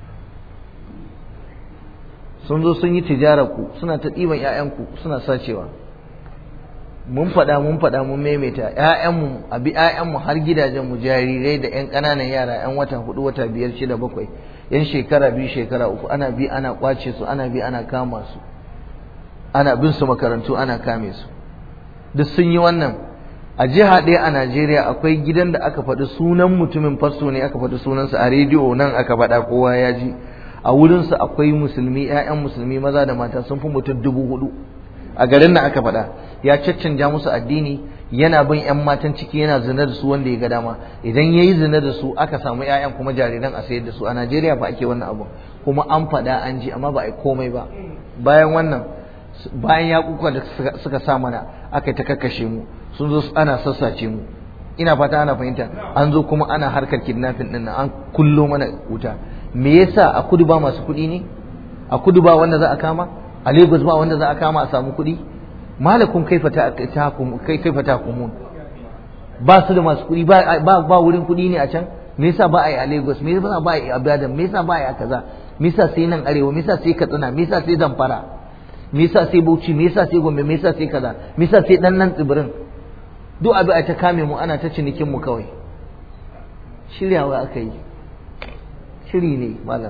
sun zo sun yi tijarar ku suna ta ɗiban 'ya'yanku suna sacewa mun faɗa mun faɗa mun maimaita ƴaƴanmu a bi ƴaƴanmu har gidajenmu jarirai da ƴan ƙananan yara ƴan wata hudu wata biyar shida bakwai ƴan shekara biyu shekara uku ana bi ana ƙwace su ana bi ana kama su ana bin su makarantu ana kame su duk sun yi wannan a jiha ɗaya a Najeriya akwai gidan da aka faɗi sunan mutumin fasto ne aka faɗi sunansa a rediyo nan aka faɗa kowa ya ji a wurinsa akwai musulmi ƴaƴan musulmi maza da mata sun fi mutum dubu hudu a garin nan aka faɗa ya caccanja musu addini yana bin ƴan matan ciki yana zina da su wanda ya ga dama idan yayi zina da su aka samu ƴaƴan kuma jariran a sayar da su a Najeriya ba ake wannan abu kuma an faɗa an ji amma ba a yi komai ba bayan wannan bayan ya kuka da suka sa mana aka ta kakkashe mu sun zo ana sassace mu ina fata ana fahimta an zo kuma ana harkar kidnapping din an kullo mana wuta me yasa a kudu ba masu kuɗi ne a kudu ba wanda za a kama a Lagos ba wanda za a kama a samu kuɗi malakun kaifa ta kaifa ta kumun ba su da masu kuɗi ba ba wurin kuɗi ne a can me yasa ba a yi a Lagos me yasa ba a yi a Ibadan me yasa ba a yi a kaza me yasa sai nan arewa me yasa sai Katsina me yasa sai Zamfara me yasa sai Bauchi me yasa sai Gombe me yasa sai kaza me yasa sai dan nan tsibirin duk abu a ta kame mu ana ta cinikin mu kawai shiryawa aka yi shiri ne malam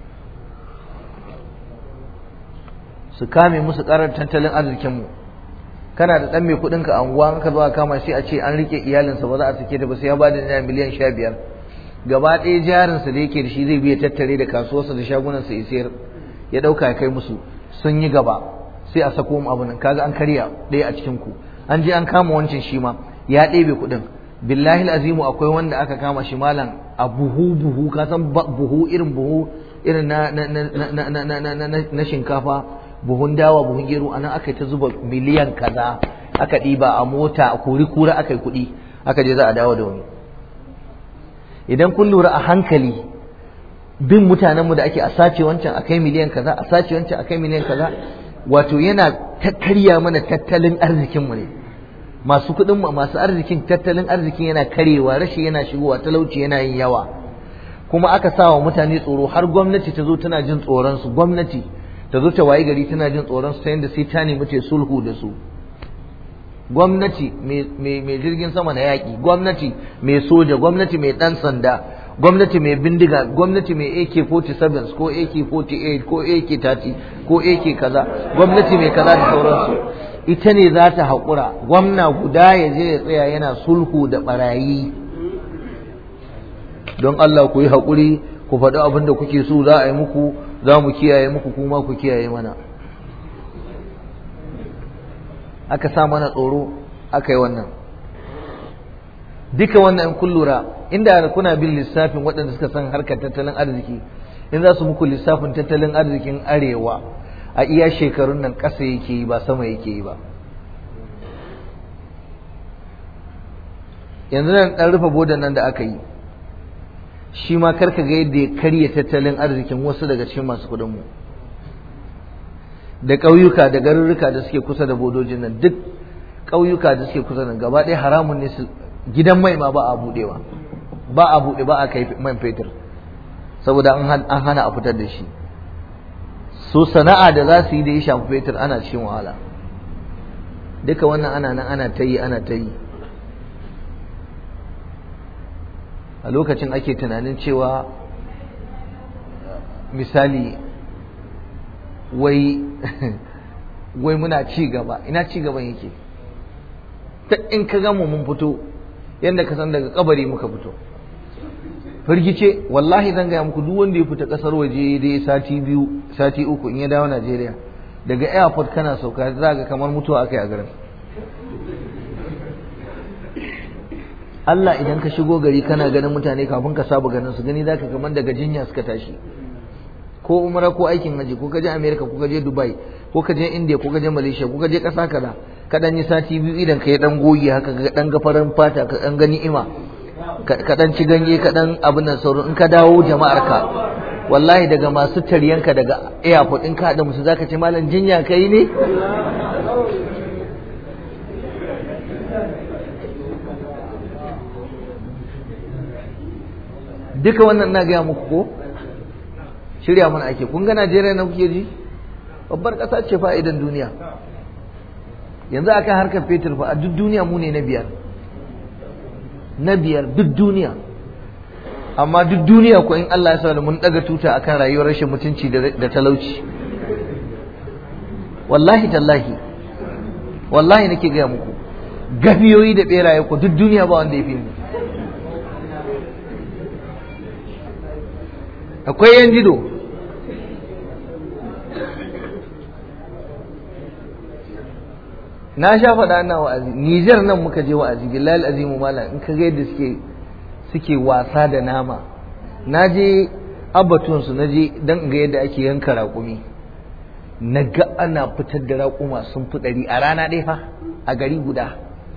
su kame musu karar tattalin arzikin mu kana da dan mai kudin ka anguwa ka zo kama shi a ce an rike iyalinsa ba za a sake ta ba sai ya bada naira miliyan sha biyar gaba ɗaya jarinsa da yake da shi zai biya tattare da kasuwarsa da shagunansa ya sayar ya ɗauka ya kai musu sun yi gaba sai a sako mu abu nan kaga an karya ɗaya a cikin ku an je an kama wancan shi ma ya ɗebe kuɗin billahi azimu akwai wanda aka kama shi malam a buhu buhu ka san buhu irin buhu irin na na na na na na shinkafa buhun dawa buhun gero anan aka yi ta zuba miliyan kaza aka ɗiba a mota a kuri kura aka yi kuɗi aka je za a dawo da wani idan kun lura a hankali bin mutanenmu da ake a sace wancan a kai miliyan kaza a sace wancan a kai miliyan kaza wato yana karya mana tattalin arzikinmu ne masu kuɗin masu arzikin tattalin arzikin yana karewa rashi yana shigowa talauci yana yin yawa kuma aka sa wa mutane tsoro har gwamnati ta zo tana jin tsoron su gwamnati ta zo ta wayi gari tana jin tsoron su ta yadda sai ta nemi ta sulhu da su gwamnati mai jirgin sama na yaƙi gwamnati mai soja gwamnati mai ɗan sanda gwamnati mai bindiga gwamnati mai AK47 ko AK48 ko AK30 ko AK kaza gwamnati mai kaza da sauransu ita ne za ta haƙura gwamna guda ya je ya tsaya yana sulhu da ɓarayi don Allah ku yi haƙuri ku faɗi abin da kuke so za a yi muku za mu kiyaye muku kuma ku kiyaye mana aka sa mana tsoro aka yi wannan duka wannan in kun lura inda kuna bin lissafin waɗanda suka san harkar tattalin arziki in za su muku lissafin tattalin arzikin arewa a iya shekarun nan ƙasa yake yi ba sama yake yi ba yanzu nan ɗan rufe bodan nan da aka yi shi ma karka ga yadda ya karya tattalin arzikin wasu daga cikin masu kuɗinmu da ƙauyuka da garurruka da suke kusa da bodojin nan duk ƙauyuka da suke kusa da gaba ɗaya haramun ne su gidan mai ma ba a buɗewa ba a buɗe ba a kai man fetur saboda an hana a fitar da shi so sana'a da za su yi da ya shafi fetur ana cikin wahala duka wannan ana nan ana ta yi ana ta yi a lokacin ake tunanin cewa misali wai wai muna ci gaba ina ci gaban yake ta in ka gama mun fito yadda ka san daga kabari muka fito firgice wallahi zan gaya muku duk wanda ya fita kasar waje dai sati biyu sati uku in ya dawo Najeriya daga airport kana sauka za ga kamar mutuwa akai a garin Allah idan ka shigo gari kana ganin mutane kafin ka saba ganin su gani zaka kamar daga jinya suka tashi ko umra ko aikin haji ko ka je America ko ka je Dubai ko ka je India ko ka je Malaysia ko ka je kasa kaza ka dan yi sati biyu idan ka yi dan goyi haka ka dan gafaran fata ka dan gani ima ka dan ci ganye ka dan abin nan sauran in ka dawo jama'ar ka wallahi daga masu taryanka daga airport in ka haɗa musu zaka ce malam jinya kai ne duka wannan na gaya muku ko shirya mana ake kun ga Najeriya na kuke ji babbar ƙasa ce fa'idan duniya yanzu akan harkar fetur fa a duk duniya mu ne na biyar na biyar duk duniya amma duk duniya ko in Allah ya sa da mun daga tuta akan rayuwar rashin mutunci da talauci wallahi tallahi wallahi nake gaya muku gafiyoyi da beraye ko duk duniya ba wanda ya fi mu akwai yan jido na sha faɗa na wa'azi Nijar nan muka je wa'azi billahi azimu malam in ka ga yadda suke suke wasa da nama na je abatun su na je dan ga yadda ake yanka raƙumi na ga ana fitar da raƙuma sun fi ɗari a rana ɗaya fa a gari guda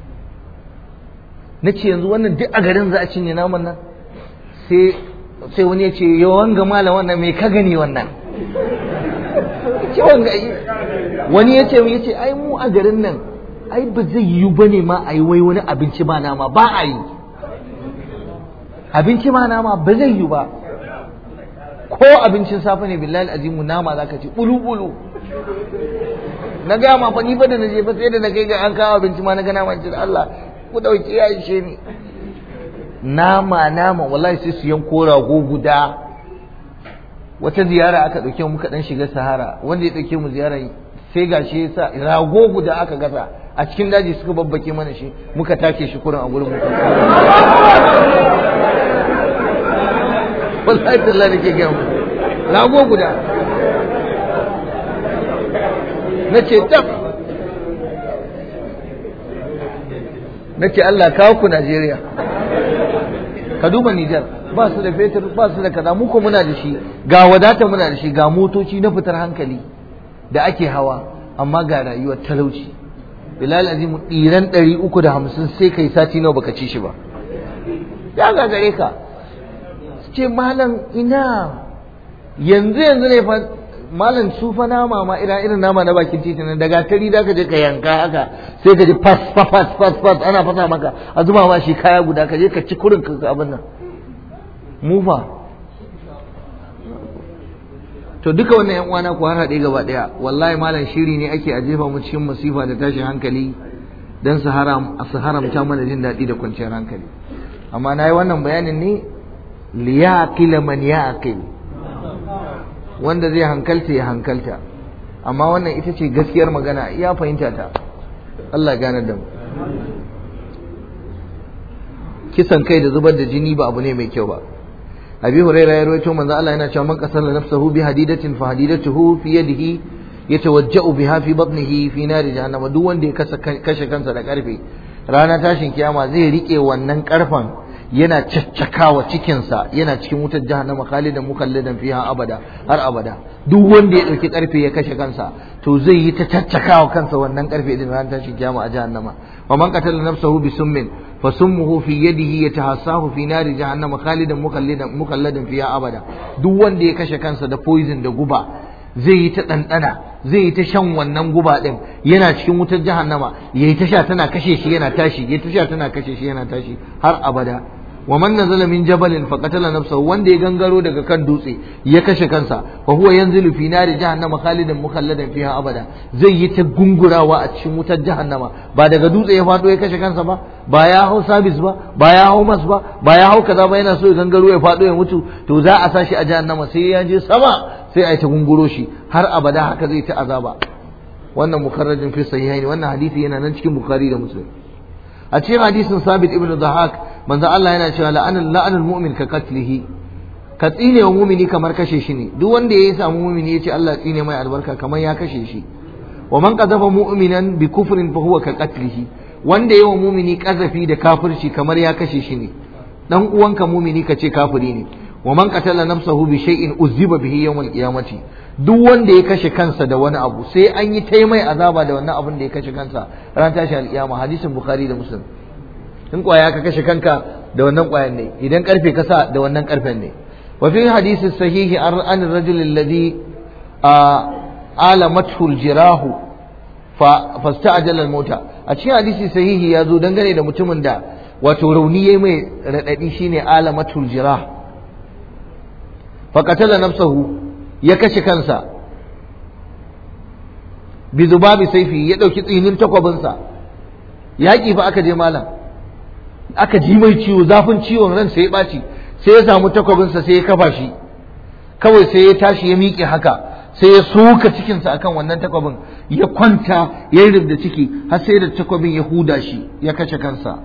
na ce yanzu wannan duk a garin za a cinye naman nan sai sai wani ya ce yawan ga malam wannan mai ka gani wannan yawan ga wani ya ce ya ce ai mu a garin nan ai ba zai yiwu ba ne ma a yi wai wani abinci ba nama ba a yi abinci ba nama ba zai yiwu ba ko abincin safe ne billahi azimu nama za ka ci bulu-bulu na gaya ma fa ni fa da na je fa sai da na kai ga an kawo abinci ma na ga nama ce Allah ku dauki ya ishe ni nama nama wallahi sai su yanko rago guda wata ziyara aka dauke mu muka dan shiga sahara wanda ya dauke mu ziyara sai gashi yasa rago guda aka gasa a cikin daji suka babbake mana shi muka take shi kurin a gurin mu wallahi tallahi nake ga mu rago guda nace tab nace Allah kawo ku Najeriya ka duba Nijar ba su da fetur ba su da kaza mu ko muna da shi ga wadata muna da shi ga motoci na fitar hankali da ake hawa amma ga rayuwar talauci bilal azim diran ɗari uku da hamsin sai kai sati nawa baka ci shi ba ya gagare ka ce malam ina yanzu yanzu ne fa malam su fa nama ma ira irin nama na bakin titi nan daga tari da ka je ka yanka haka sai ka ji fas fas fas fas ana fasa maka a zuba ma shi kaya guda ka je ka ci kurin ka abin nan mu fa to duka wannan yan uwana ku har haɗe gaba ɗaya wallahi malam shiri ne ake a jefa mu cikin masifa da tashin hankali dan su haram su haramta mana jin daɗi da kwanciyar hankali amma na yi wannan bayanin ne liyaqila man yaqil wanda zai hankalta ya hankalta amma wannan ita ce gaskiyar magana ya fahimta ta Allah gane da mu kisan kai da zubar da jini ba abu ne mai kyau ba abi hurairah ya rawaito manzo Allah yana cewa man qasala nafsahu bi hadidatin fa hadidatuhu fi yadihi yatawajja'u biha fi batnihi fi nari jahannama duk wanda ya kashe kansa da karfe rana tashin kiyama zai rike wannan karfan yana caccakawa cikinsa yana cikin wutar jahannama khalidan mukalladan fiha abada har abada duk wanda ya dauki karfe ya kashe kansa to zai yi ta caccakawa kansa wannan karfe din ran tashi kiyama a jahannama wa man qatala nafsahu bi summin fa summuhu fi yadihi yatahassahu fi nari jahannama khalidan mukalladan mukalladan fiha abada duk wanda ya kashe kansa da poison da guba zai yi ta ɗanɗana zai yi ta shan wannan guba ɗin yana cikin wutar jahannama ya yi ta sha tana kashe shi yana tashi ya ta sha tana kashe shi yana tashi har abada wa man nazala min jabalin fa qatala nafsahu wanda ya gangaro daga kan dutse ya kashe kansa fa huwa yanzilu fi nari jahannama khalidan mukhalladan fiha abada zai yi ta gungurawa a cikin wutar jahannama ba daga dutse ya fado ya kashe kansa ba ba ya hau sabis ba ba ya hau mas ba ba ya hau kaza ba yana so ya gangaro ya fado ya mutu to za a sa shi a jahannama sai ya je sama sai a yi ta gunguro shi har abada haka zai ta azaba wannan mukarrajin fi sahihaini wannan hadisi yana nan cikin bukhari da muslim a cikin hadisin sabit ibn dhahak manzo Allah yana cewa la'anul la'anul mu'min ka qatlihi ka tsine wa mu'mini kamar kashe shi ne duk wanda yayi samu mu'mini yace Allah tsine mai albarka kamar ya kashe shi wa man qadhafa mu'minan bi kufrin fa huwa ka qatlihi wanda yayi wa mu'mini kazafi da kafirci kamar ya kashe shi ne dan uwanka mu'mini ka ce kafiri ne wa man qatala nafsahu bi shay'in uzziba bihi yawm al-qiyamati duk wanda ya kashe kansa da wani abu sai an yi ta mai azaba da wannan abun da ya kashe kansa ran tashi al-qiyama hadisin bukhari da muslim in kwaya ka kashe kanka da wannan kwayan ne idan karfe ka sa da wannan karfen ne wa fi hadisi sahihi an ar-rajul alladhi alamathu al-jirahu fa fasta'jala al-mauta a cikin hadisi sahihi ya zo dangane da mutumin da wato rauni yayi mai radadi shine alamatul jirah faƙatala nafsahu ya kashe kansa bi zubabi saifi ya ɗauki tsinin takwabinsa yaƙi fa aka je malam aka ji mai ciwo zafin ciwon ran sai ya ɓaci sai ya samu takwabinsa sai ya kafa shi kawai sai ya tashi ya miƙe haka sai ya soka cikinsa akan wannan takwabin ya kwanta ya yi da ciki har sai da takwabin ya huda shi ya kashe kansa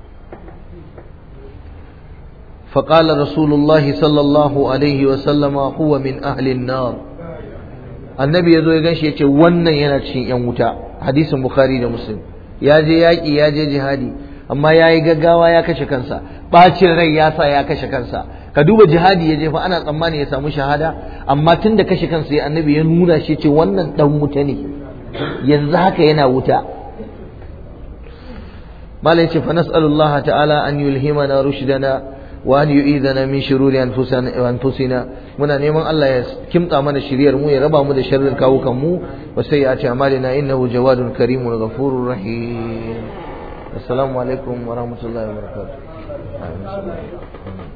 فقال رسول الله صلى الله عليه وسلم هو من أهل النار النبي يزو يغنشي يتي wannan yana cikin yan wuta hadisin bukhari da muslim ya je yaki ya je jihadi amma ya yi gaggawa ya kashe kansa bacin rai ya sa ya kashe kansa ka duba jihadi ya je fa ana tsammani ya samu shahada amma tun da kashe kansa ya annabi ya nuna shi ce wannan dan wuta ne yanzu haka yana wuta malai ce fa nas'alullah ta'ala an yulhimana rushdana وأن يؤيذنا من شرور أنفسنا وأنفسنا muna neman Allah ya kimtsa mana shiriyar mu ya raba mu da sharrin kawukan mu wa sayyi'ati a'malina innahu jawadun karimun ghafurur rahim assalamu alaikum wa rahmatullahi wa barakatuh